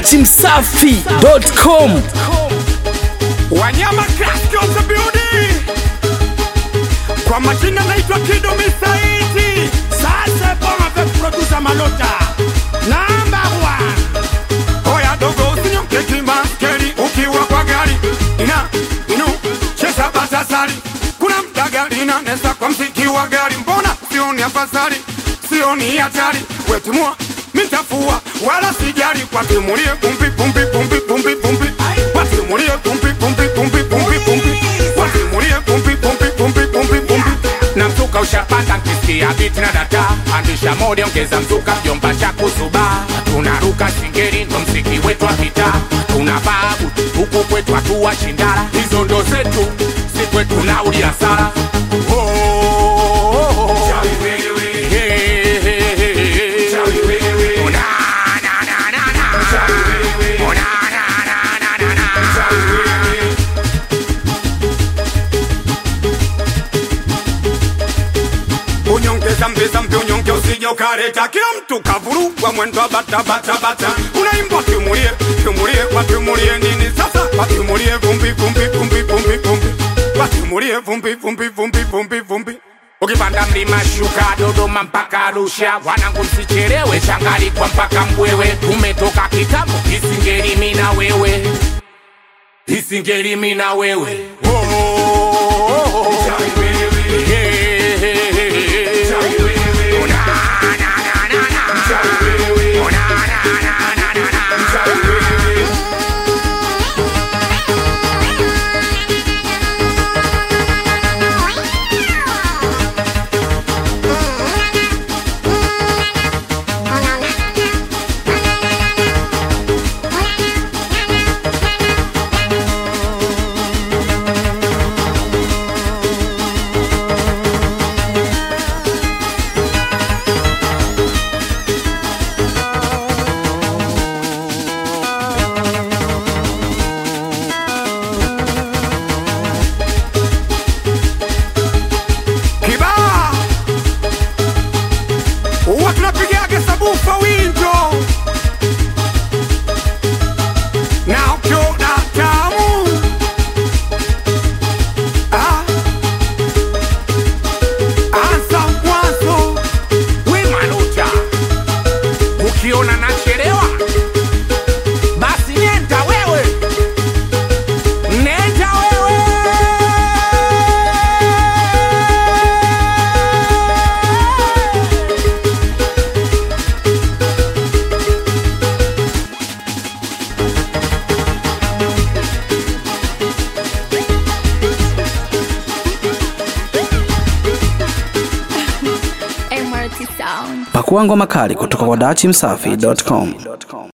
dachimsafi.com Wanyama Classic of the building. Kwa majina naitwa Kido Misaiti. Sasa bonga ve producer Malota. Number one. Oya dogo usinyonge kimaskeli ukiwa kwa gari. Ina, inu, cheza batasari. Kuna mdaga inanesa kwa mziki wa gari. Mbona sioni afadhali, sioni hatari. Wetimua, mitafua, wala sijali kwa timulie pumpi pumpi pumpi pumpi pumpi. Watimulie pumpi pumpi pumpi pumpi pumpi. Watimulie pumpi pumpi pumpi pumpi pumpi. Na mzuka ushapanda nkisikia biti na data Andisha mode ongeza mzuka mjomba cha kusuba Tunaruka singeri ndo mziki wetu wa vita Tuna babu huku kwetu hatuwa shindara Hizo ndo zetu si kwetu nauli hasara oh, oh, oh, oh. Hey, hey, hey, hey. Oh, na, na, na, na, na. Oh, na, na, na, na, na, na. unyonge zambi zambi unyonge usije ukareta kila mtu kavurugwa mwendo wa bata bata bata unaimbwa tumulie tumulie kwa tumulie nini sasa kwa tumulie vumbi vumbi vumbi vumbi vumbi kwa tumulie vumbi vumbi vumbi vumbi vumbi ukipanda mlima shuka Dodoma mpaka Arusha, wanangu msichelewe, changalikwa mpaka Mbwewe. Tumetoka kitambo, isingeli mimi na wewe, isingeli mimi na wewe. Oh, oh, oh, oh. Hey, hey, hey, hey. Oh, na, na, na, na, na. Oh, na, na, na, na, na, na. Kibaa huwa tunapigaga sabufa winjo na ukiona tamu ah, anza mwanzo we manuta ukiona nachelewa basi nenda wewe nenda wewe MRT Sound. pakua ngoma kali kutoka kwa dachimsafi.com